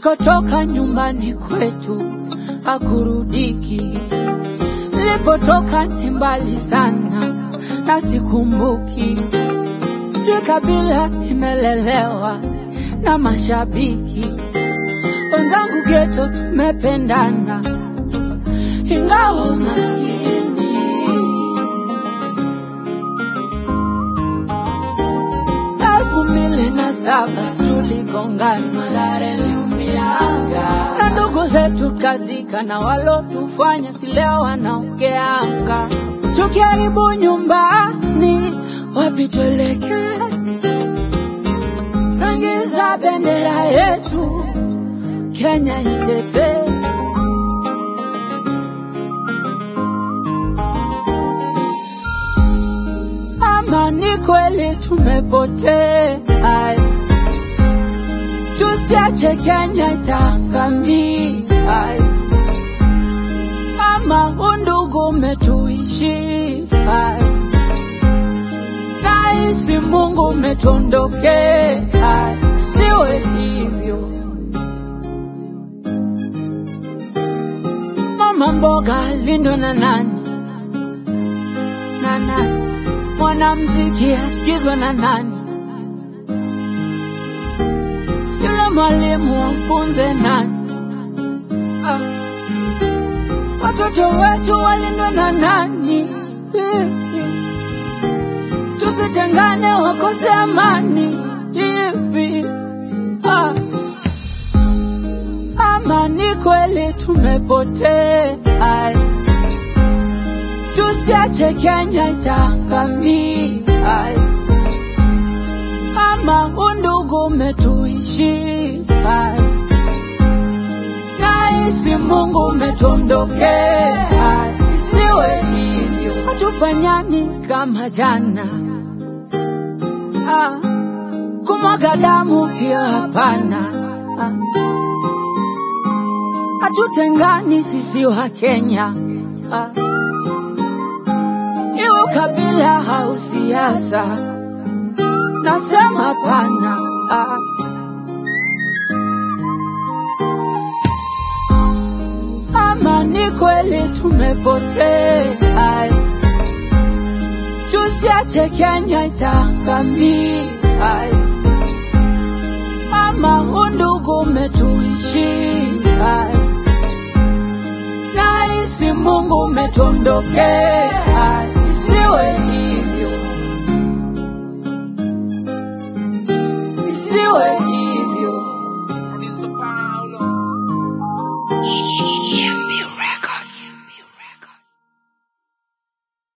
Nilikotoka nyumbani kwetu hakurudiki, nilipotoka ni mbali sana na sikumbuki. Sijui kabila nimelelewa na mashabiki wenzangu geto, tumependana ingawa maskini. elfu mbili na saba tuligongana, Mathare iliumianga, na ndugu zetu kazika, na walotufanya si leo wanaongeanga. Tukiharibu nyumbani, wapi tuelekee? Rangi za bendera yetu Kenya itetee. Ama ni kweli tumepotea, tusiache Kenya itaangamia. Ama undugu umetuishi, nahisi Mungu umetondokea, siwe hivyo. Mama mboga lindwe na nani na nani? Mwanamziki asikizwe na nani? Yule mwalimu amfunze nani? Ah. Watoto wetu walindwe na nani? Eh, eh. Tusitengane wakose amani hivi. Ah. Ama ni kweli tumepotea, tusiache Kenya itaangamia. Ama undugu umetuishi, nahisi Mungu umetondokea, isiwe hivyo, hatufanyani kama jana. Ah, kumwaga damu hiyo hapana. Ah, hatutengani sisi wa Kenya, ah, iwe ukabila au siasa, nasema hapana. Ah, ama ni kweli tumepotea, tusiache Kenya itaangamia. Ama undugu umetuishi, nahisi Mungu umetondokea,